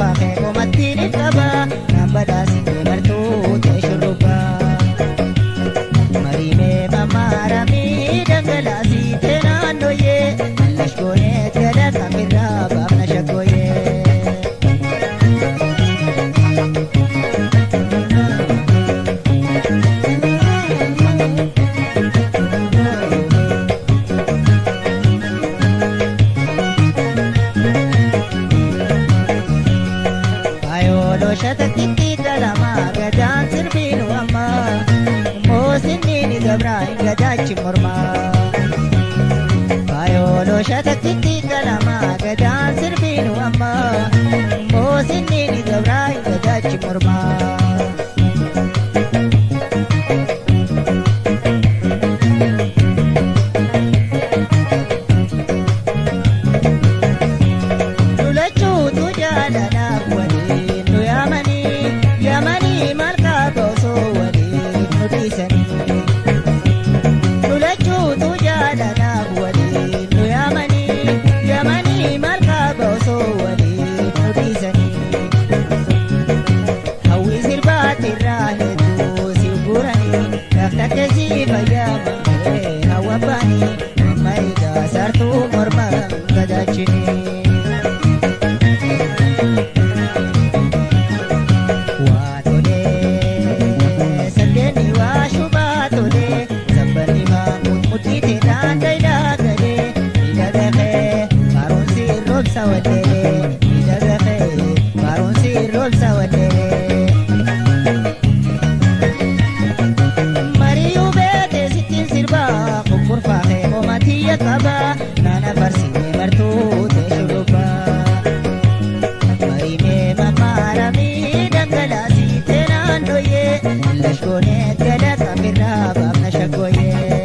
kurkurfaa kee qomatti ni qaba naan badhaasitee martuu ta'e shurrubbaa. Marimee mamaaramii dhangalaasitee naannooyee lashkoonee gada kamirraa baafna shakkooyee. Ayoolooshata xixiqqaa lama gadaan sirbiinu amma moosinni gabraa hin gadaachi mormaa. Ayoolooshata xixiqqaa lama gadaan sirbiinu amma moosinni gabraa hin gadaachi mormaa. Lulachuutu jaalalaaf waliin nu yaamanii yaamanii maal qaaba osoo waliin nu dhiisanii. Lulachuutu jaalalaaf waliin nu yaamanii yaamanii maal qaaba osoo waliin nu dhiisanii. Hawwi sirbaatirraa hedduu si guranii lafta keessi fayyamamee hawwa baanii amma egaa sartuu morma gadaachinii. Waatolee saddeeni waa shubaa tolee sabbanni maamuun mudhiite daandii daagalee miidhagafee barumsi roobsa wallee miidhagafee barumsi roobsa wallee. Mariyuu beekee sittiin sirbaa kurkurfaa kee qomatiyya qabaa nana barsiisee bartuu ta'e shurrubbaa. Marimee mamaaramii dhangalaasitee naannooyee lashkoonee gada kamirraa baafna shakkooyee.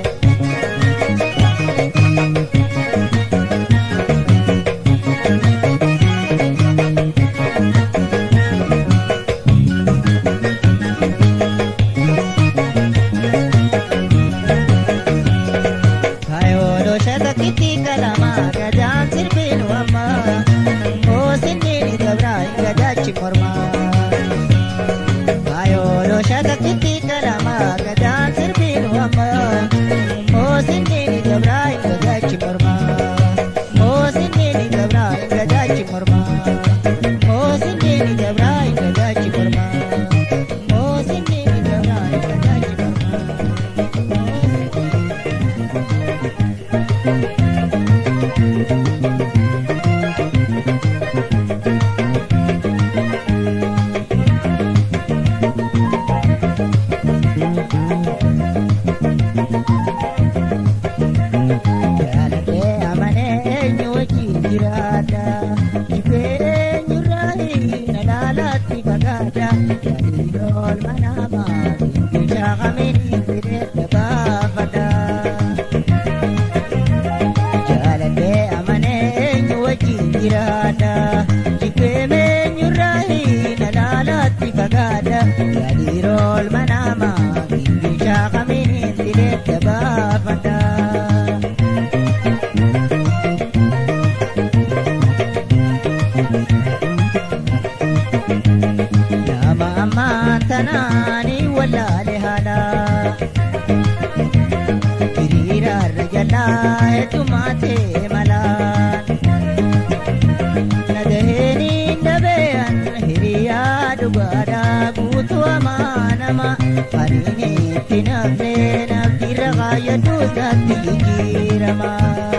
Kayoolooshata xixiqqaa lama gadaan sirbiinu amma moosinni gabraa hin gadaachi mormaa. Kayoolooshata xixiqqaa lama gadaan sirbiinu amma moosinni gabraa hin gadaachi mormaa. Moosinni gabraa hin gadaachi mormaa. Moosinni gabraa hin gadaachi mormaa. Moosinni gabraa hin gadaachi mormaa. Jaalatee amanee eenyu wajjin jiraata. Jibee eenyurraa na laalaatti fagaata. Gadi oolma namaa biyya kamini fidee baafata. Jaalatee amanee eenyu wajjin jiraata. Jibee eenyurraa na laalaatti fagaata. Gadi oolma namaa biyya kamini fidee baafata. Nama ammaan tanaanii wallaale haala. Hiriiraarra jalaa heddumaatee malaan. Nagaheeni dhabeeyan hiriyaa dhugaadhaa guutuu amaanama. Hariin itti nafnee naftirra kaayyaduu isaatti jijjiirama.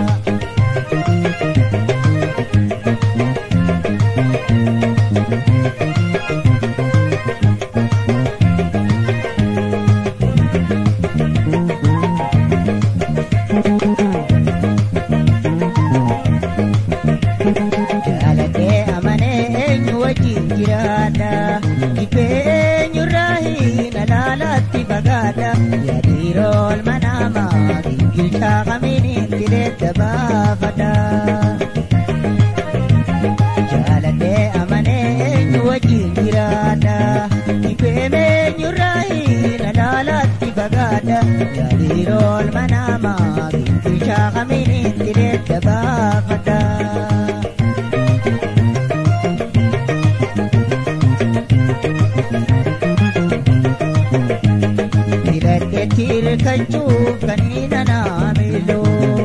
Jaalatee amanee eenyu wajjin jiraata. Jibee eenyurraa hin alaalaatti fagaata. Yaadiiroo olma namaa gingilchaa kamiin fideetta baafata. Jaalatee amanee eenyu wajjin jiraata. Jibee eenyurraa hin alaalaatti fagaata. Yaadiiroo olma namaa gingilchaa kamiin fideetta baafata. argachuuf kaniina naamiloo.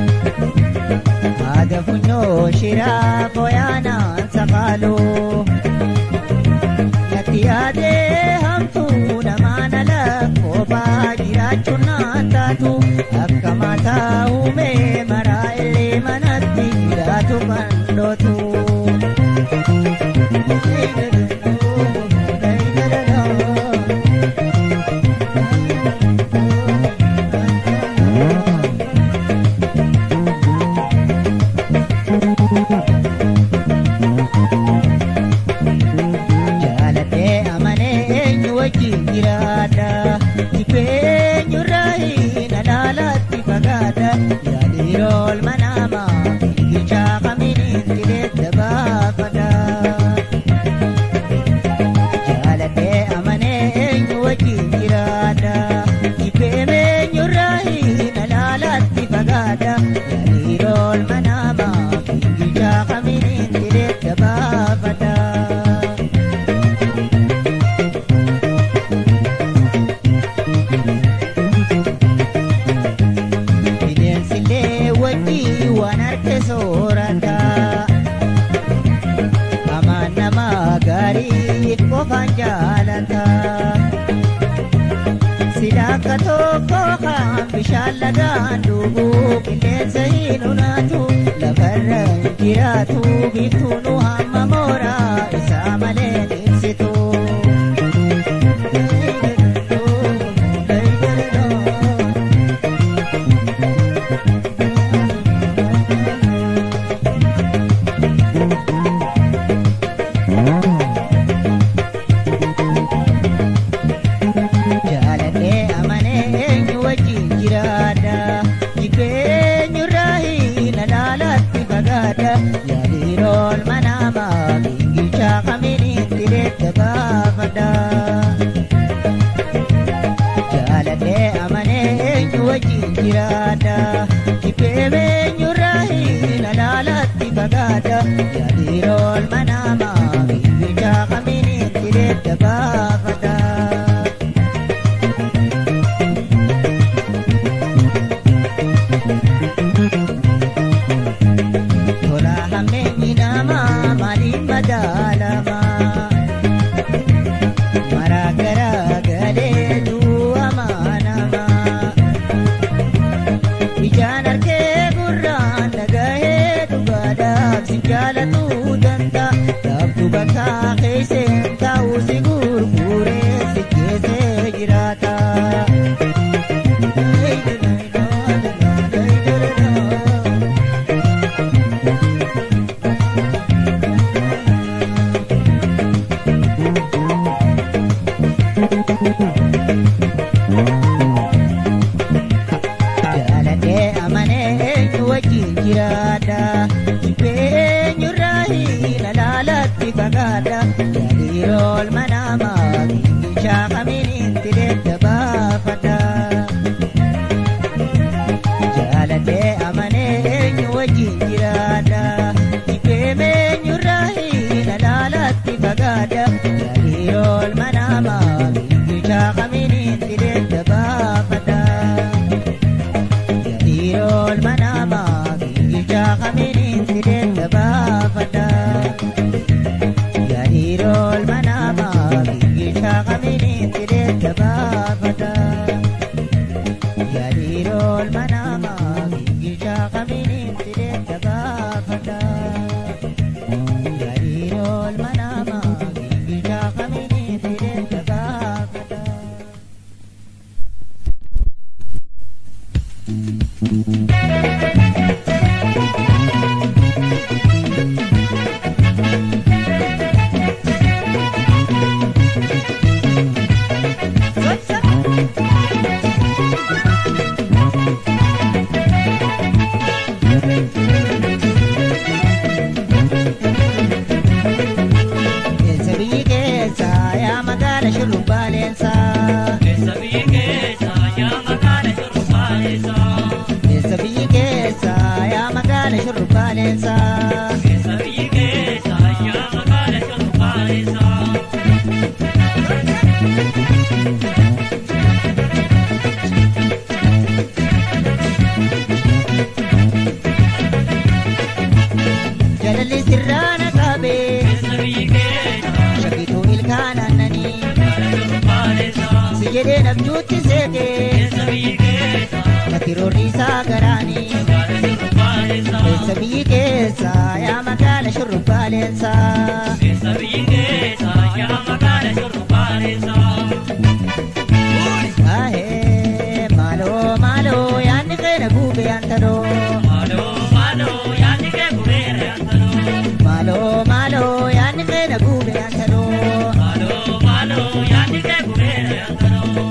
Haada funyoo shiraa fooyya'anaan sakaaloo. Natti yaadee hamtuu namaan ala kophaa jiraachuun naan taatu akka mataa uumee maraa illee manatti jiraatu kan dhootu. Jaalatee amanee eenyu wajjin jiraata. Jibeenyu raayin alaalaatti fagaata. Yaadirool manaama gichaa kamiin tireetta baafata. Jaalatee amanee eenyu wajjin jiraata. Jibeenyu raayin alaalaatti fagaata. Yaadirool manaama gichaa kamiin tireetta baafata. Bineensillee wajjii waan harka soorata. Hamaan nama gaarii qofaan jaalata. Sila akka tokko kan bishaan lagaan dhugu qilleensa hin unaatu lafarra hin jiraatu biiftuun hamma mooraa isaa malee ibsitu. Jaalatee amanee eenyu wajjin jiraata. Jibeenyu raayin alaalaatti fagaata. Yaadirool manaama gingilchaa kamiin tireetta baafata. Jaalatee amanee eenyu wajjin jiraata. Jibeenyu raayin alaalaatti fagaata. Yaadirool manaama gingilchaa kamiin tireetta baafata. Tola hammeenyi namaa maaliif madaalama? Maraa garaa galee du'amaa nama. Ijaan harkee gurraan dhagahee dhugaadhaaf si jaalatuu danda'a. Dhaabdu bakka keesseen taa'u si gurguree si keessee jiraata. Jaalatee amanee eenyu wajjin jiraata. Jibeenyu raayin alaalaatti fagaata. Yaadirool manaama gingilchaa kamiin tireetta baafata. Jaalatee amanee eenyu wajjin jiraata. Jibeenyu raayin alaalaatti fagaata. Yaadirool manaama gingilchaa kamiin tireetta baafata. Yadirool manaama gingilchaa kamiin tireetta baafata. Yadirool manaama gingilchaa kamiin tireetta baafata. Yadirool manaama gingilchaa kamiin tireetta baafata. Yadirool manaama gingilchaa kamiin tireetta baafata. Keessa biyyi keessa yaa magaala shurrubbaaleensa. Keessa biyyi keessa yaa magaala shurrubbaalessa. Keessa biyyi keessa yaa magaala shurrubbaaleensa. Keessa biyyi keessa yaa magaala shurrubbaalessa. galalli sirraana qabe Keessa biyyi keessa shakituu ilkaan aannanii magaala shurrubbaalessa. si jedhee nabjuutti seeke Keessa biyyi keessa natti roorri isaa garaanii magaala shurrubbaalessa. keessa biyyi keessa yaa magaala shurrubbaaleensa Keessa biyyi keessa yaa magaala shurrubbaalessa. ahee maaloo maaloo yaanni keenya guube yaantanoo Maaloo maaloo yaadni kee gubeera yaantanoo. maaloo maaloo yaanni keenya guube yaantanoo Maaloo maaloo yaadni kee gubeera yaantanoo.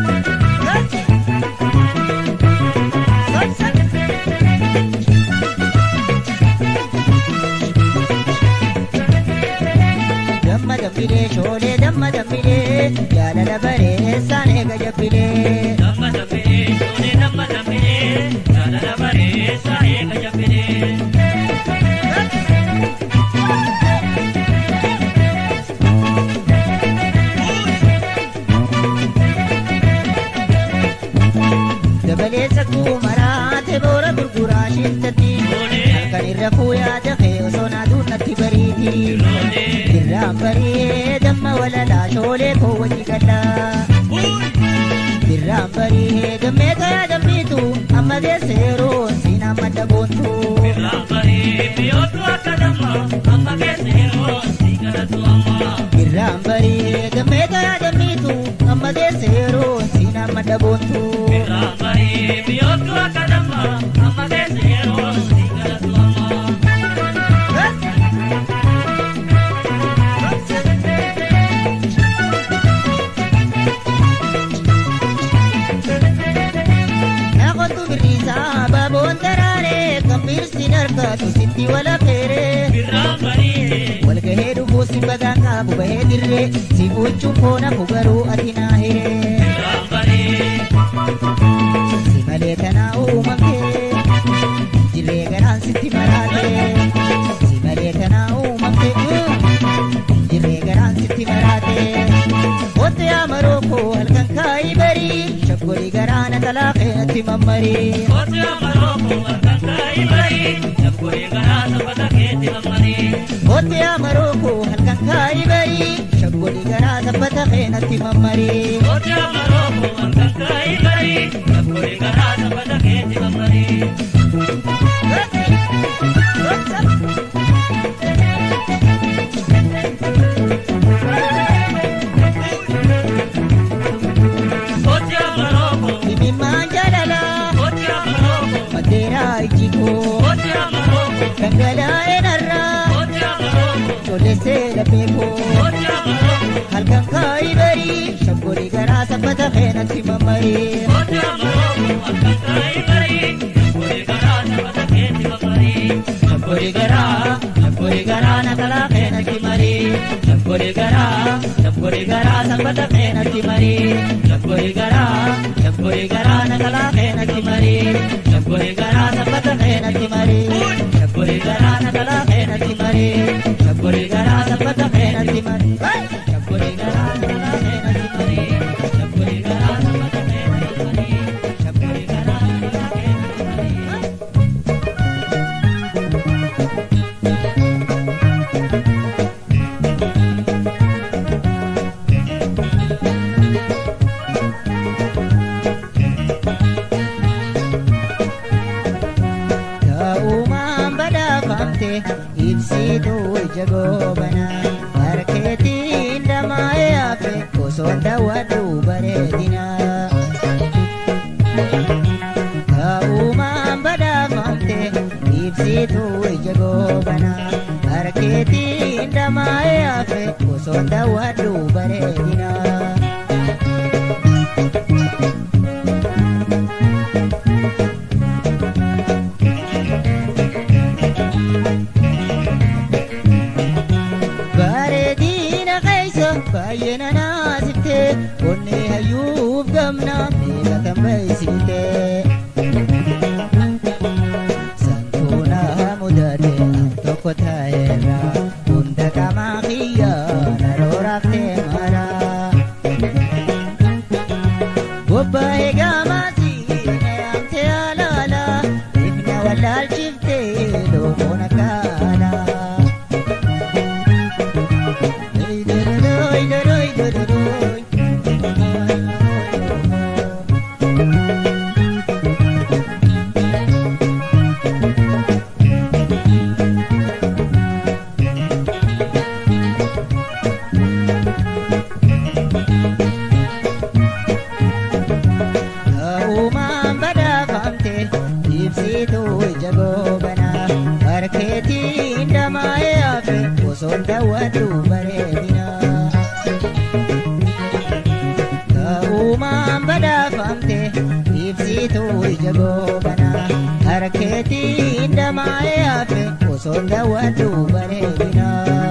damma dambilee shoolee damma dambilee jaalala bareessaan eega jabbilee Damma dambilee shoolee damma dambilee jaalala bareessaa eega jabbilee. dabalee sakkuu maraate boora gurguraa shintatti kan irra fuuyaa dafee osoo naaduun natti bariiti irraan barii damma walalaa shoolee koo wajji gallaa irraan barii dammee tayaa dammiitu amma geesse yeroo siin amma dhaboontu Raambarii biyyoottu akka damma amma keessa yeroo si kadhatu amma. irraan barii dammee tayaa dammiitu amma geesse yeroo siin amma dhaboontu Raambarii biyyoottu akka damma amma keessa yeroo si kadhatu amma. Naaqottu birrisaa baaboon daraaree kan biirsiin harkaatu sitti wala feeree Raambarii walgahee dhufuu si bagaan qaabu bahee dirree si gochuun koona fugaruu ati naa hiree Raambarii si malee kanaa uumamtee jirree garaan sitti maraatee si malee kanaa uumamtee jirree garaan sitti maraatee Otte yaa marookoo halkan kaayii barii shaggolii garaana talaaqee natti mammarii Kooti amarooko harkaan kaayii barii Shaggoolee garaa saffata keetti mammarii. Otte yaa marookoo halkan kaayii barii shaggolii garaa saffata kee natti mammarii Kooti amarooko harkaan kaayii barii Shaggoolee garaa saffata keetti mammarii. Kooti amarooko Dhimimmaan jaalalaa Kooti amarooko maddeeraa ijjikoo Kooti amarooko dhangalaa'ee narraa Kooti amarooko cholleessee lafeekoo Kooti amarooko halkan kaayii barii shaggolii garaa saffata kee natti mammarii Kooti amarooko harkaan kaayii barii Shaggoolee garaa saffata keetti mammarii. shaggolii garaa shaggolii garaa nakalaa kee natti marii shaggolii garaa shaggolii garaa saffata kee natti marii shaggolii garaa shaggolii garaa nakalaa kee natti marii shaggolii garaa saffata kee natti marii shaggolii garaa nakalaa kee natti marii shaggolii garaa saffata kee natti marii shaggolii garaa nakalaa kee natti marii shaggolii garaa saffata kee natti marii shaggolii garaa nakalaa kee natti marii Ta'uumaan badhaafamte ibsituu ija goobanaa harkeetiin damaa'ee hafe osoo daawwadhu bareedinaa. Ta'uumaan badhaafamte ibsituu ija goobanaa harkeetiin damaa'ee hafe osoo daawwadhu bareedinaa. bareedina keessa baay'ee nanaasifte onnee hayyuuf gamna meeqatan baysifte santuuna mudate tokko taa'eerra hunda qamaa kiyya narooraafte mara bobbaa'ee gaamaasi nayaamte alaala ifna wallaalchifte loomoon akkaala osoo daawwadhu bareedina.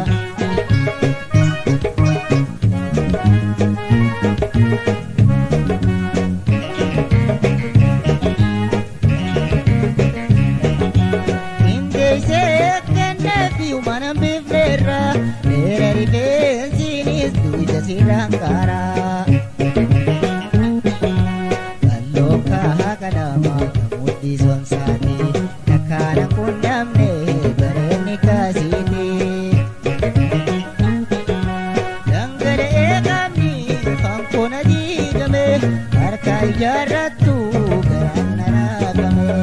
Qindeessee kenneefi mana bifneerra dheera rifeensiinis duyda sirraan qaaraa. Kalloo kahaa kadhama mudhii sonsaati takkaana kun namne bareedni kaasiiti. Dhangala'ee qaamni fankoona diigame harka ijaarrattu garaan naraafame.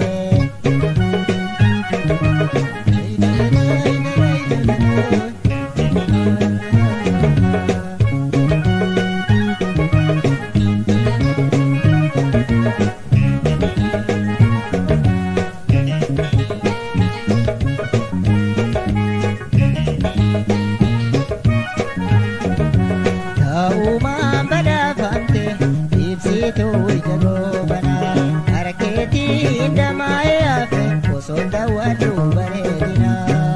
Ta'uumaan badhaafamte ibsituu ija goobanaa harkeetiin damaa'ee hafe osoo daawwadhu bareedinaa.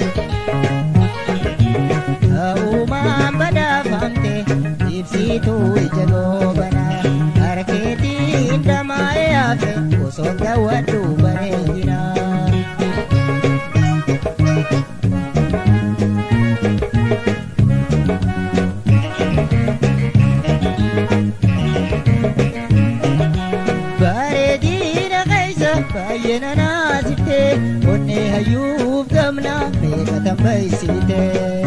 Ta'uumaan badhaafamte ibsituu ija goobanaa harkeetiin damaa'ee hafe osoo daawwadhu bareedinaa. Bareedina keessa baay'ee nanaasifte onnee hayyuuf gamna beekatan baysite.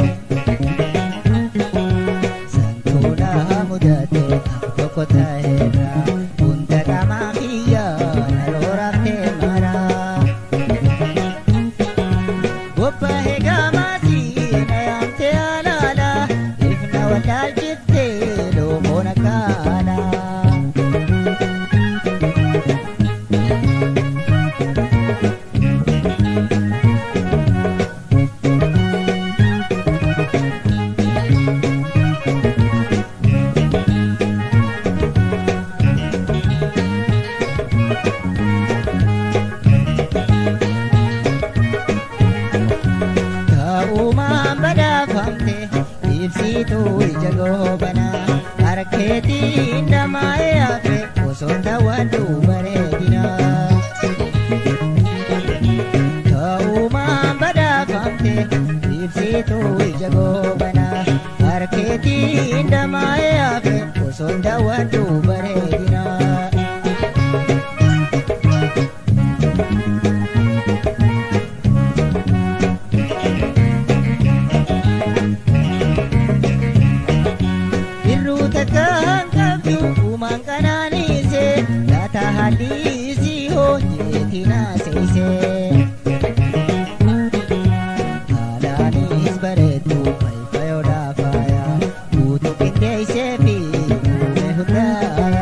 Santuuna mudate tokko ta'eera hunda qaamaa kiyya naloo raftee mara. Gobba eegaa maasii na yaamte alaala ifna wallaalchifte loomoon akkaana. Ta'uumaan badhaafamte ibsituu ija goobanaa harkeetiin damaa'ee hafe osoo daawwadhu bareedina. Ta'uumaan badhaafamte ibsituu ija goobanaa harkeetiin damaa'ee hafe osoo daawwadhu bareedina. Birruu takka hanqabdu uumaan qanaaniise laata halliisii hojjeetti naaseese. Haalaanis bareedu fayfayoodhaa faaya guutuu qindeessee fi uume hundaaya.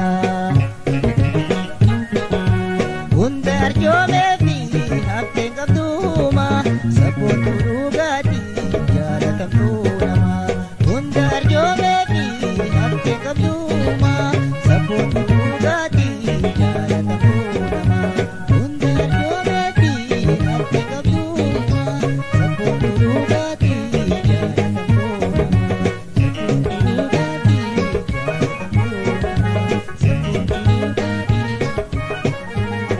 Hunda arjoomee fi hafteen qabduuma sabboon dhugaatii jaalatamtuu nama. Hunda arjoomee fi hafteen qabduuma sabboon dhugaatii jaalatamtuu nama. Hunda arjoomee fi hafteen qabduuma sabboon dhugaatii jaalatamtuu nama. Sabboon dhugaatii jaalatamtuu nama. Sabboon dhugaatii.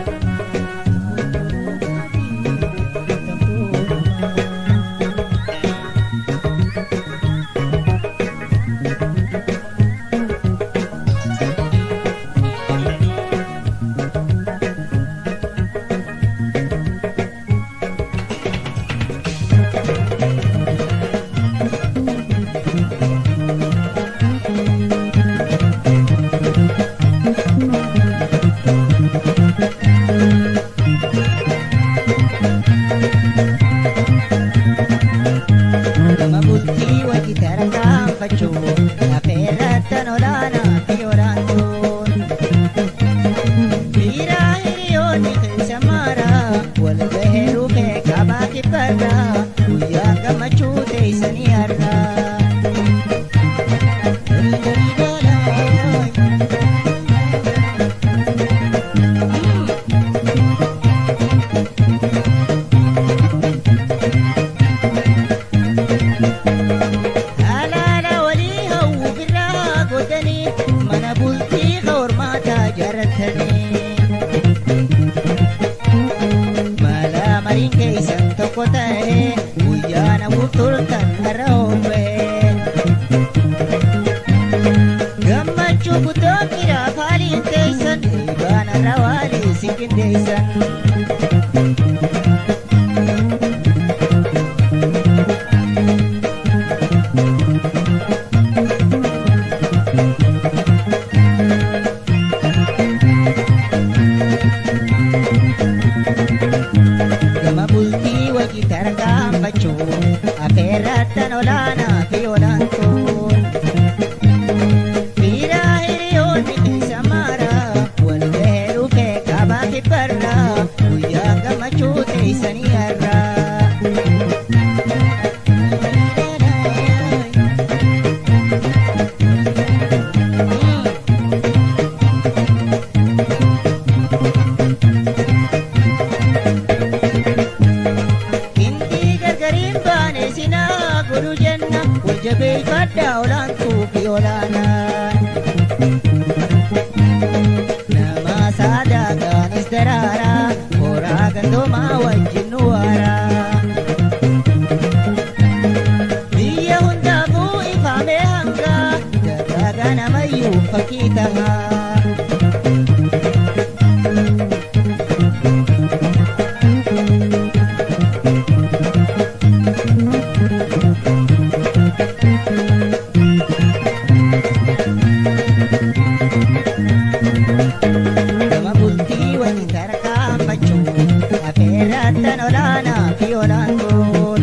Nama bultii wajji tarkaanfachuu lafeerrattan olaanaa fi olaantuun. Dhiiraa hiriyoonni keessa maaraa wal gahee dhufee qabaa kibbarraa guyyaa gammachuu teessanii har'aa. bahee guyyaa namuuf turtan har'a hombee. Gammachuu guddoo qiraaf haaliin teessan dhiibaan har'a waalii si qindeessan. Gama bultii wajji tarkaanfachuu afeerrattan olaanaa fi olaantuun. Fiiraa hiriyoonni keessa maaraa wal gahee dhufee qabaa kibbarraa guyyaa gammachuu teessanii har'aa. Indii gargariin baane sinaa godhu jenna wal jabeeffadhaa olaantuu fi olaanaan. Nama saadaaqaanis daraaraa horaa gandoomaa wajjin nu waaraa. Biyya hundaafuu ifamee hangaa dagaagaa namayyuu fakkii tahaa. Gama bultii wajji tarkaanfachuu afeerrattan olaanaa fi olaantuun.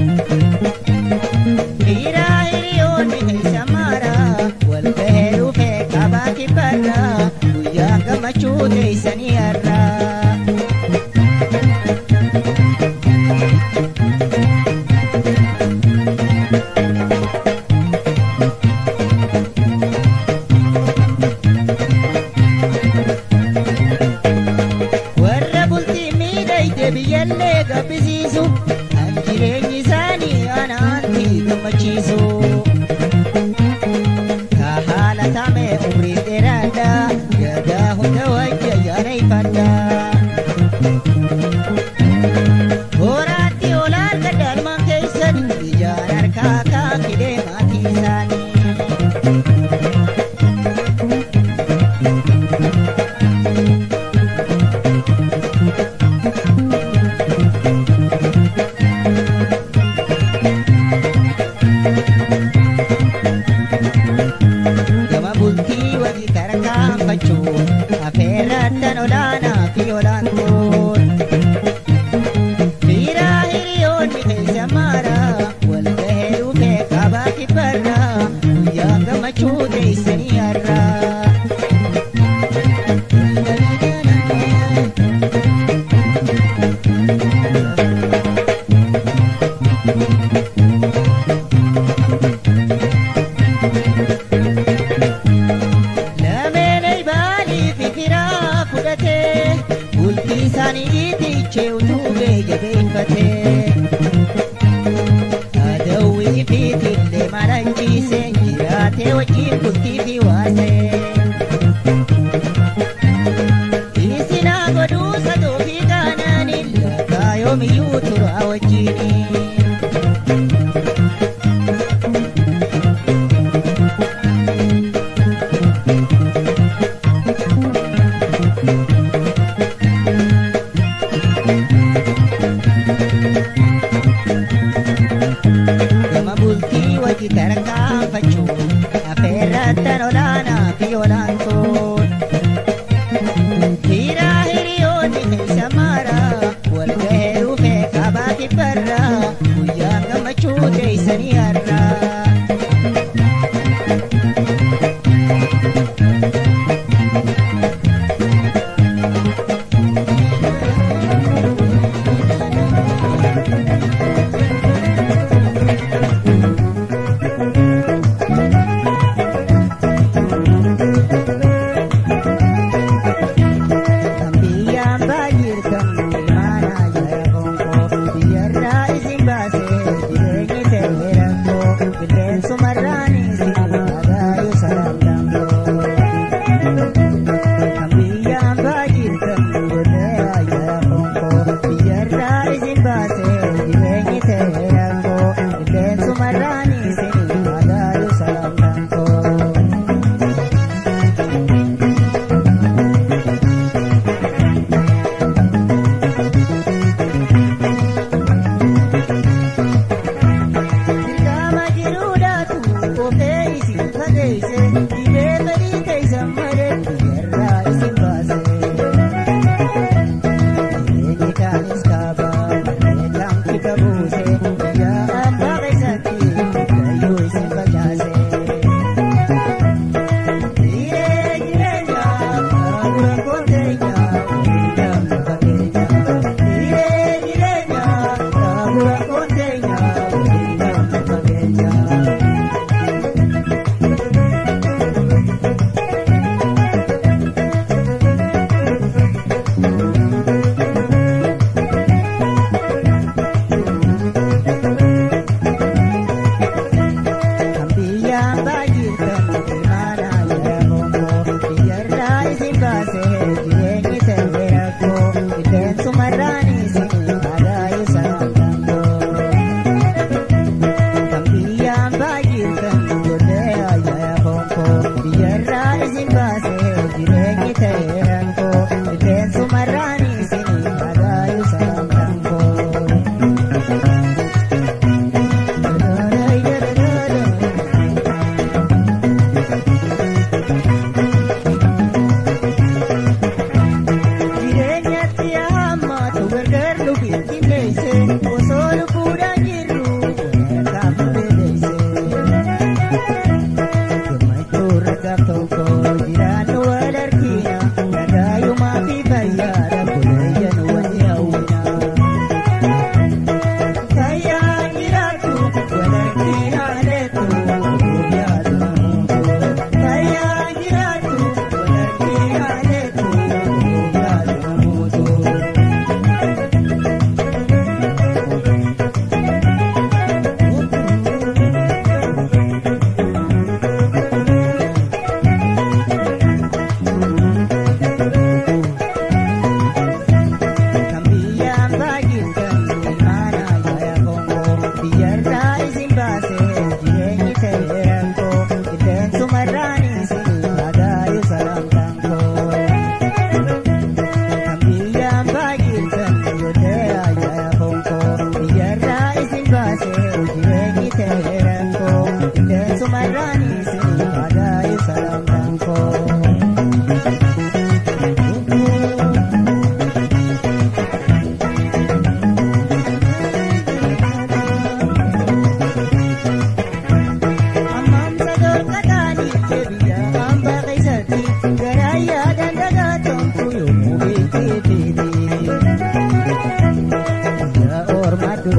Dhiiraa hiriyoonni keessa maaraa wal gahee dhufee qabaa kibbarraa guyyaa gammachuu teessanii har'aa. warra bultii miidhagde biyyallee gabbisiisu kan jireenyi isaanii anaantii gammachiisu. Ka haala tame umrii dheeraadha gadaa hunda wajja yaada ifadha. Horaatti olaan gadaalmaan keessan ijaan harkaa kaafidee maatii isaanii. Gama bultii wajji tarkaanfachuu afeerrattan olaanaa fi olaantuun. Fiiraa hiriyoonni keessa maaraa wal gahee dhufee qabaa kibbarraa guyyaa gammachuu teessanii har'aa. Lameenii baalii fi firaa fudhatee bultii isaanii dhiitichee utubee jabeeffatee. Adawwii fi tillee maranchiisee jiraatee wajjin bultii fi waasee. Isinaa godhuu sadoo fi qaananiin lakkaa yoomiyyuu turaa wajjini. Gama bultii wajji tarkaanfachuu afeerrattan olaanaa fi olaantuun. Fiiraa hiriyoonni keessa maaraa wal gahee dhufee qabaa kibbarraa guyyaa gammachuu teessanii har'aa. Kan biyyaan baay'irkan maana jara gonko biyyarraa isin baasee jireenyi ta'e rakkoo qilleensumarraan isin agaayu salamdamboo. Kan biyyaan baay'irkan godhee jara gonko biyyarraa isin baasee jireenyi ta'e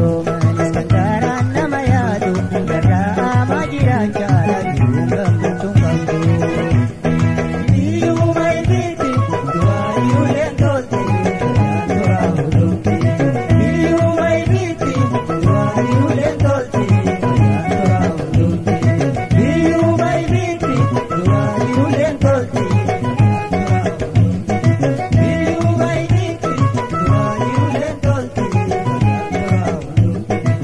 Oromaanis kan gaaraan nama yaadu irraa ama jiraan jaalatu gammachuun qabdu. Biyyuu maayitiiti du'aayyuu leentooti toraa hudhuuti. Biyyuu maayitiiti du'aayyuu leentooti toraa hudhuuti. Biyyuu maayitiiti du'aayyuu leentooti toraa hudhuuti. Biyyuu maayitiiti du'aayyuu leentooti toraa hudhuuti.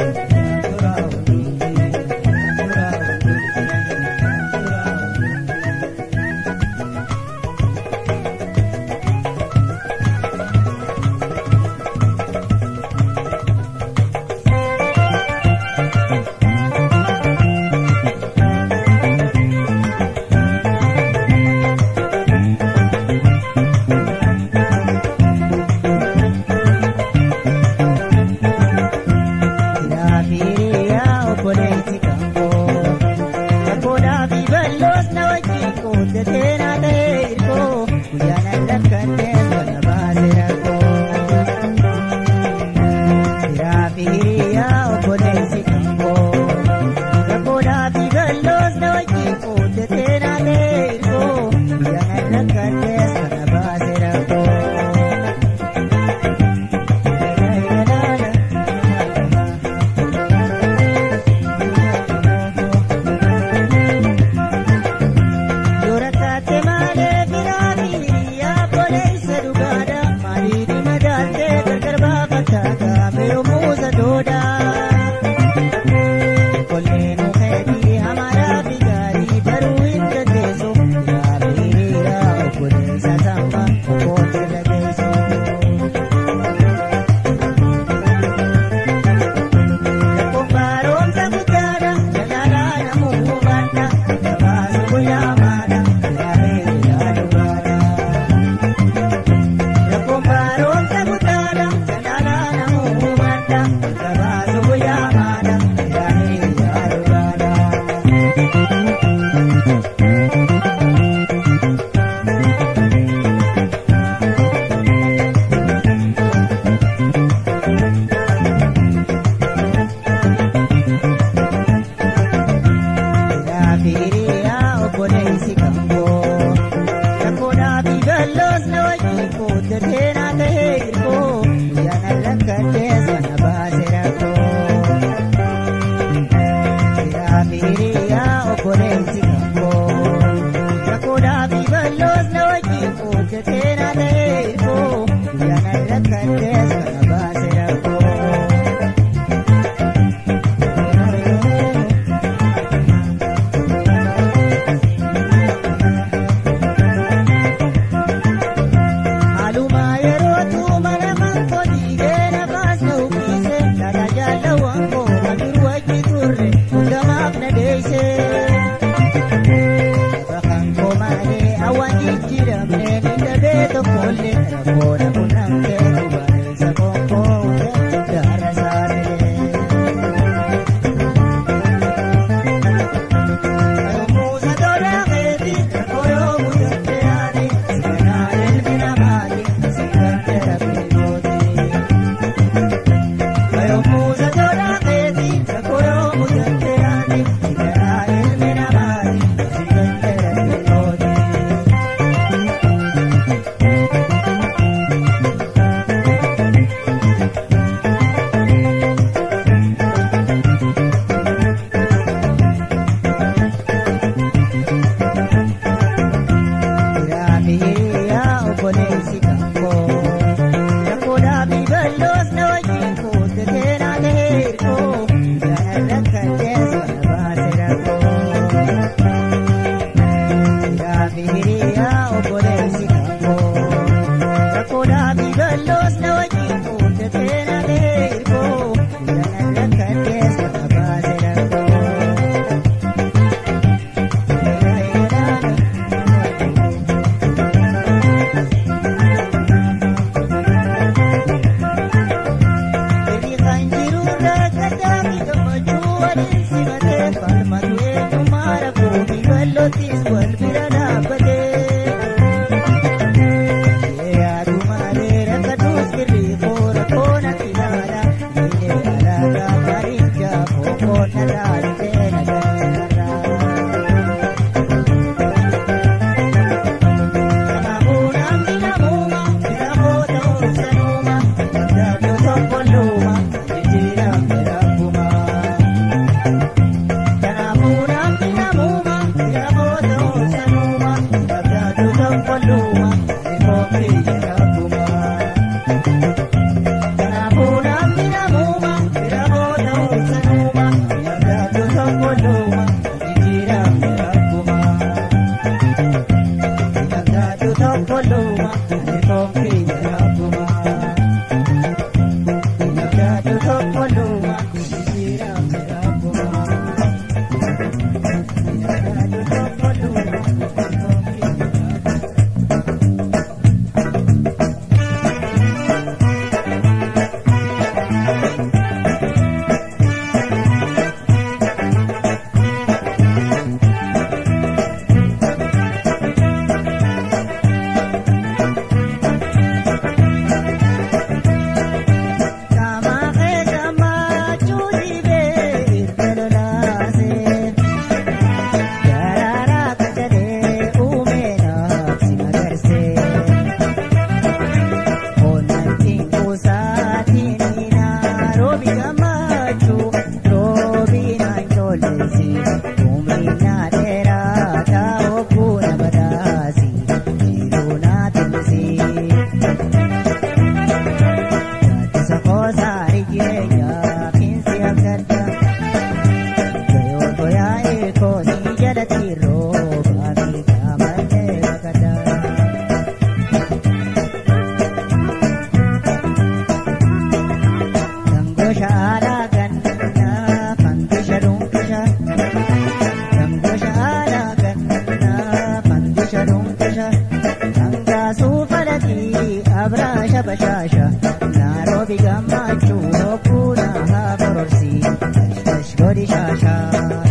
bashaasha Nairobi gammachuu hokkuuna haa kororsi Ashkash godhi shaashaa.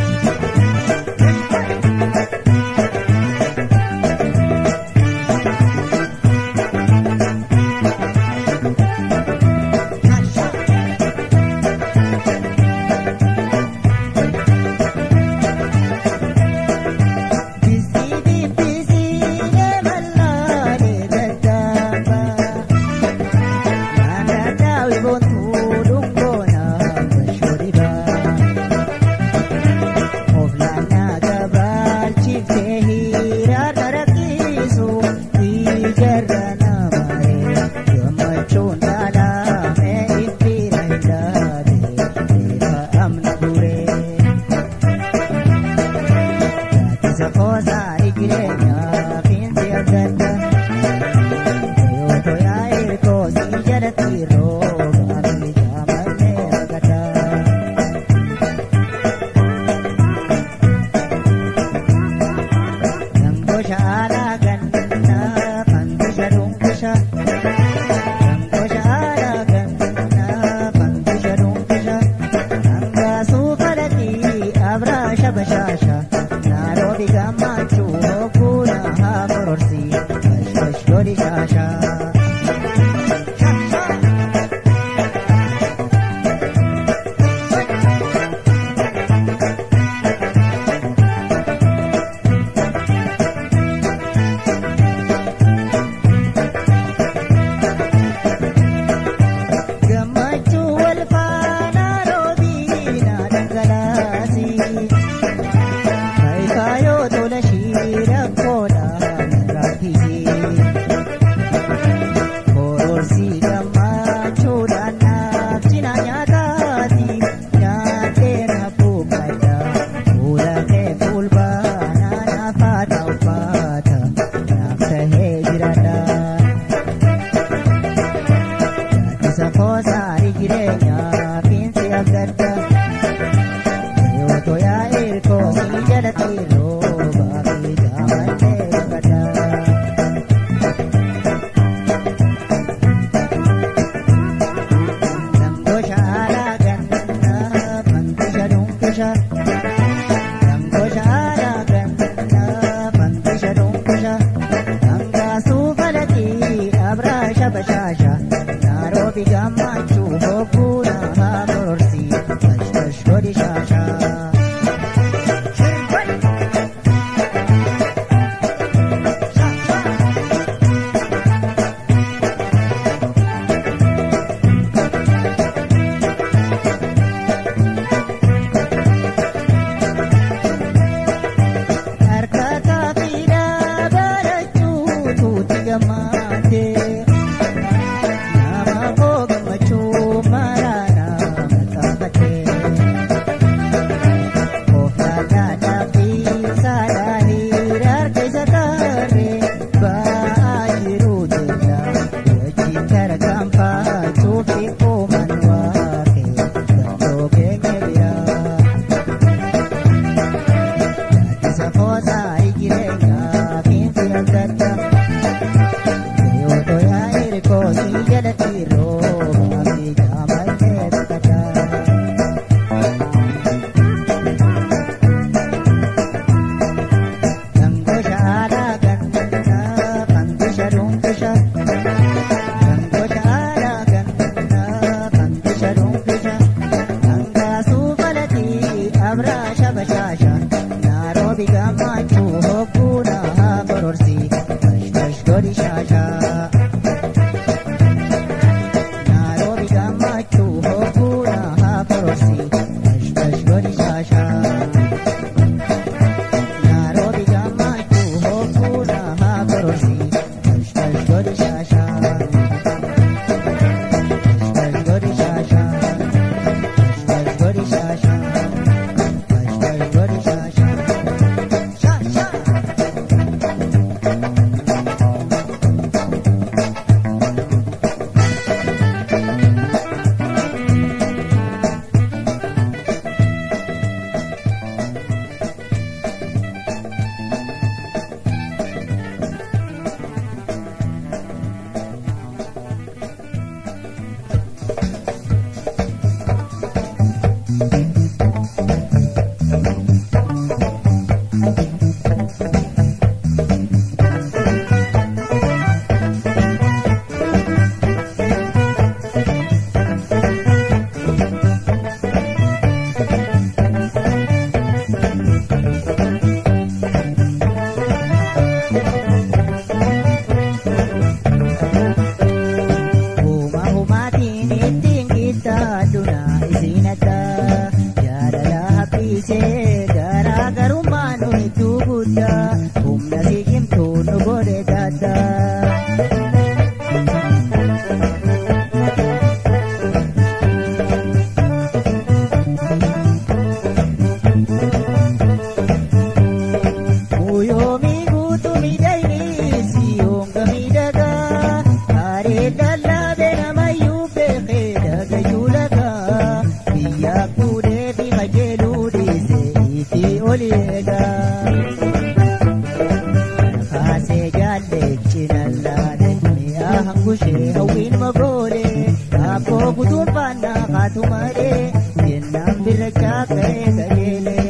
godhi shaashaa. Harkata fiidhaa barachuu tuuti gammaatee nama koo gammachuu maraanaa maxxanfatee koofiyyaa dhaabbii saadhaa hiriira harka isa taaree ba'aa jiru jecha wajjin tarkaanfachuu fi uuman waaqee gandoo keenya biraa. Isa foosa jireenya fiinsi adda yoo toyaa hirikoo si jalatti rooba fi jaamallee takkata. Gangosha aadaa gannaa fangisha dhuunfisha. Gangosha aadaa gannaa fangisha dhuunfisha. Angaasuu falatii abraasha bashaasha. Nairobi gammachuu hogguuna bororsi. Bashbash godhi shaasha. Nairobi gammachuu hogguuna bororsi. Bashbash godhi shaasha. Nairobi gammachuu hogguuna bororsi. Bashbash godhi shaasha. Bashbash godhi shaasha. Bashbash godhi shaasha. Bashbash godhi shaasha. Shaasha. Huma humaatiin ittiin gittaadhuna isiin adda jaalala haphiisee garaagarummaa nu hedduu guddaa humna si cimtuu nu godhe daddaa. Muyoomii guutuu miidhagni si honga miidhagaa Haree lallaabee namayyuu beekee dhagayyuu lagaa Biyya fuudhee fi qajeeluu dhiisee itti ol eegaa Kaasee jaallechi lallaadhe mi'a hangushee hawwiin magoolee Kaabboo gutuun faannaa kaatu malee jennaan bira chaaka'ee qajeelee.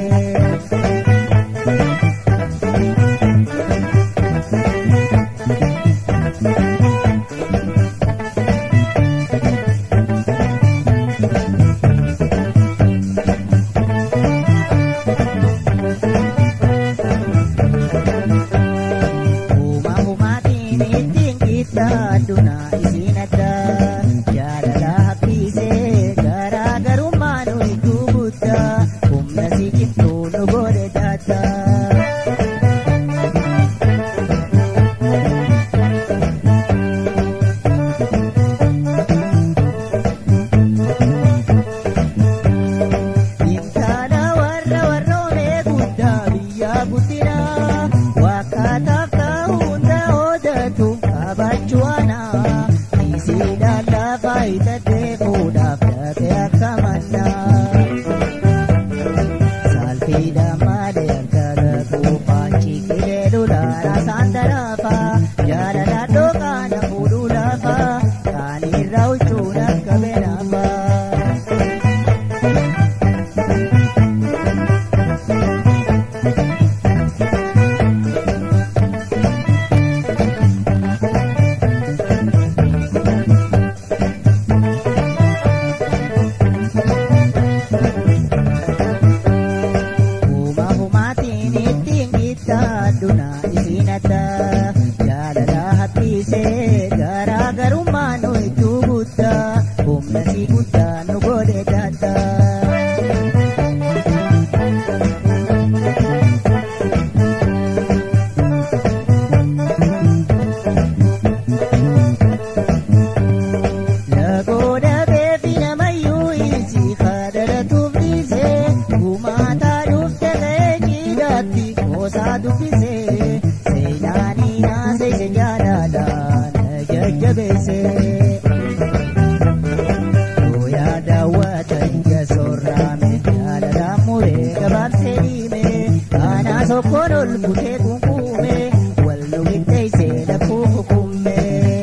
Huma humaatiin ittiin gittaadhuna isiin adda jaalala haphiisee garaagarummaa nu hedduu guddaa humna tokkoon ol butee kunkuume wal nu qixxeessee lakkuu kukumme.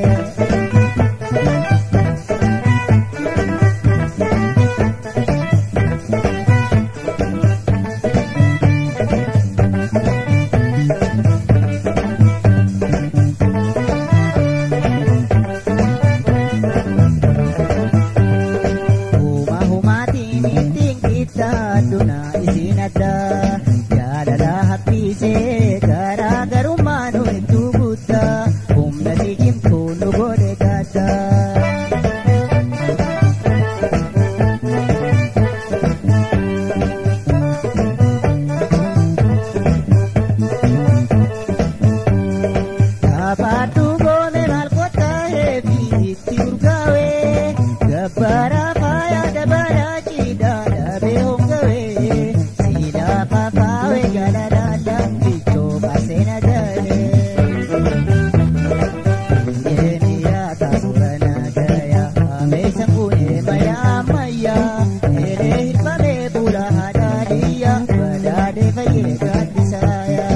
Huma humaatiin ittiin qixxaadhu naa isiin addaa jaalala haphiisee garaagarummaa nu hedduu guddaa humna si cimtuu nu godhe gaddaa. Kabaadhu goone maal qottaa'ee fi itti urgaa'ee gabbara faaya dabala cidhaa dhabee hongawee siidaa fafaawee jaaladhaan lammichoo baaseen adaalee. Jireenyaa taasura naagayaa meeshaan kunee mayaa ammayyaa eelee hirfamee fuula haadhaadhiyyaa badaadee fayyee gaaddisaaya.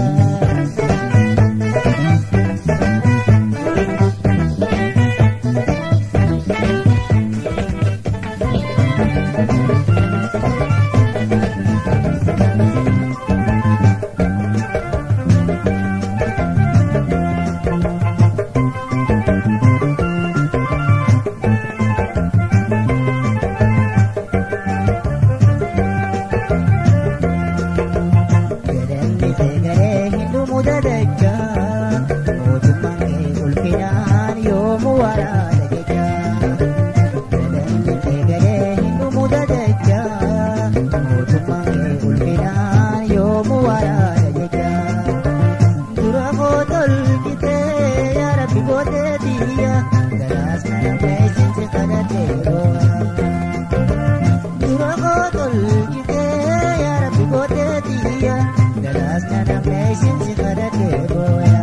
Galanni seegalee hinduu mudadachaa mootummaan kee ulfinaan yoomuu waraana jechaa. Galanni seegalee hinduu mudadachaa mootummaan kee ulfinaan yoomuu waraana jechaa. Dura footol qixee yaa rabbi gootee biyya garaas mana meeshinsi kadhatee boo'a. Dura kootol qixee yaa rabbi gootee biyya galaas kana meeshinsi kadhatee booya.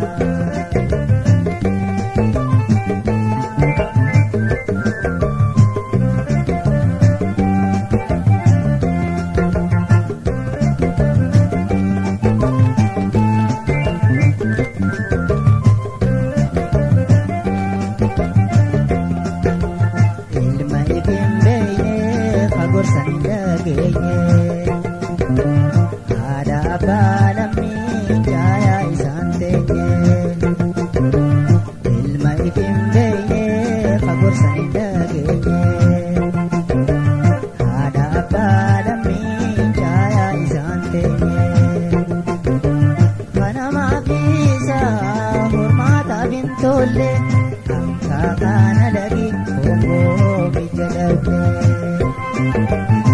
Ilma ifin beeyne fagorsan hin dhageenye. Haadha abbaa lammii jaayaa isaan teenye. Ilma ifin beeyne fagorsan hin dhageenye. Haadha abbaa lammii jaayaa isaan teenye. Kanamaa fi isaa hormaataaf hin tolle hamsaa kana lagi homboo biyya dhabde.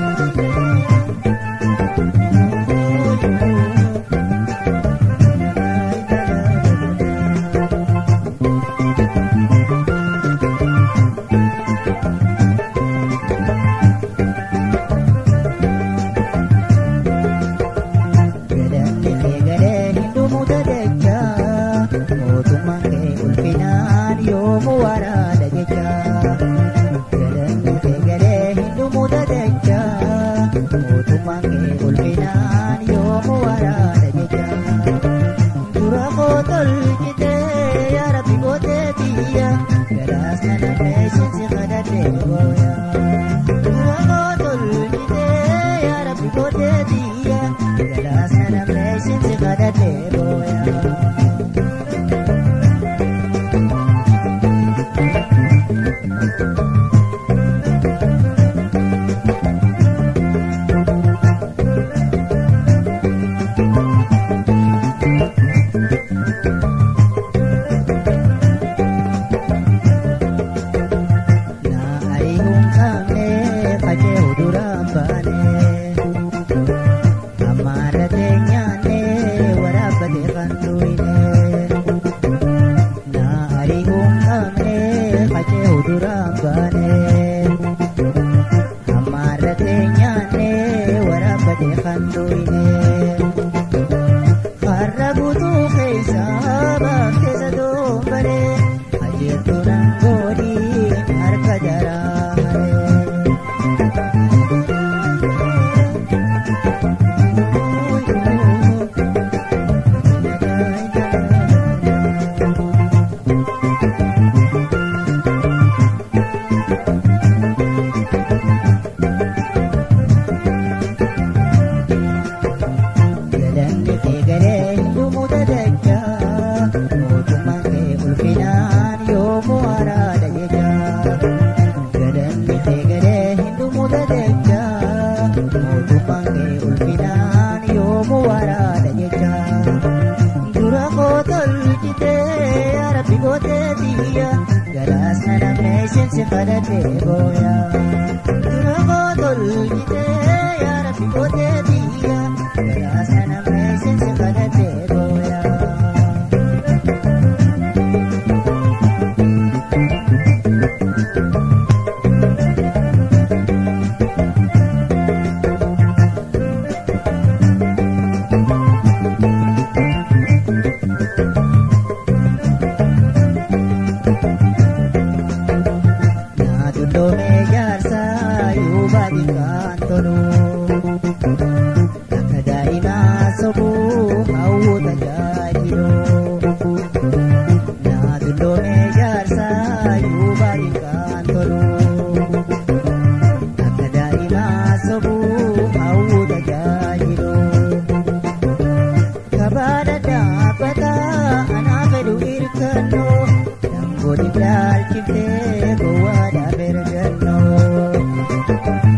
Galanni eegalee hinduu mudadachaa mootummaan kee ulfinaan yoomuu waraana jechaa. Galanni eegalee hinduu mudadachaa mootummaan kee ulfinaan yoomuu waraana jechaa. Dura kootol qixee yaa rabbi gootee biyya galaas kana meeshinsi kadhatee booya. Dura kootol qixee yaa rabbi gootee biyya galaas kana meeshinsi kadhatee booya. Na ari'uun qabne facee uduraan baane. Ammaarra teenyaanne waraabbate kan tuyne. Na ari'uun qabne facee uduraan baane. Ammaarra teenyaanne waraabbate kan tuyne. Farra guutuu keessa baafteessa doombare. Ajeertuu nangoodii harka jaraa haree. mootummaan kee ulfinaan yoomuu waraana jecha dura koo tolchitee arabbi gootee biyya galaas na namnee seensi kadhatee booya dura koo tolchitee arabbi gootee biyya galaas na namnee seensi kadhatee booya. Naadulloomee jaarsaa yoo baadhikaan tolu. Akka daa'imaa sobuu hawwata jaajilu. Naadulloomee jaarsaa yoo baadhikaan tolu. Akka daa'imaa sobuu hawwata jaajilu. Kabaada dhaabbataa anaa fedhu hirkannoo. Dangooti ilaalchiftee gowwaadhaa bergannoo.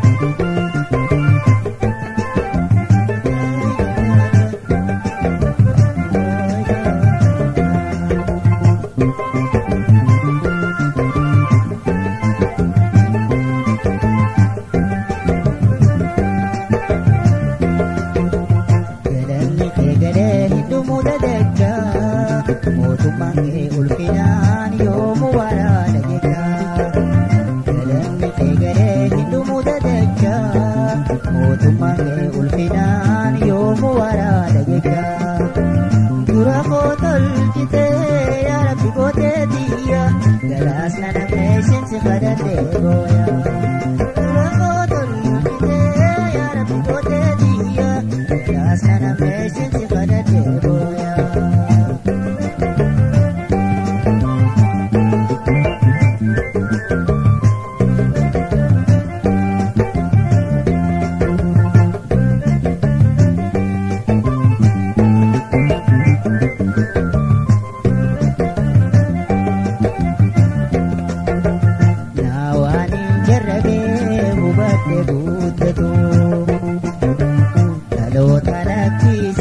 Galanni kee galee hidhumuu dadeggaa mootummaan kee ulfinaan yoomuu waraana jecha. Galanni kee galee hidhumuu dadeggaa mootummaan kee ulfinaan yoomuu waraana jecha. Dura koo tolchitee yaa rabbi gootee biyya galaas na namnee seensi kadhatee booya. Dura koo tolchitee yaa rabbi gootee biyya galaas na namnee seensi kadhatee booya. Naa waan hin jarrabee hubadde guuttatu dhaloota lakkii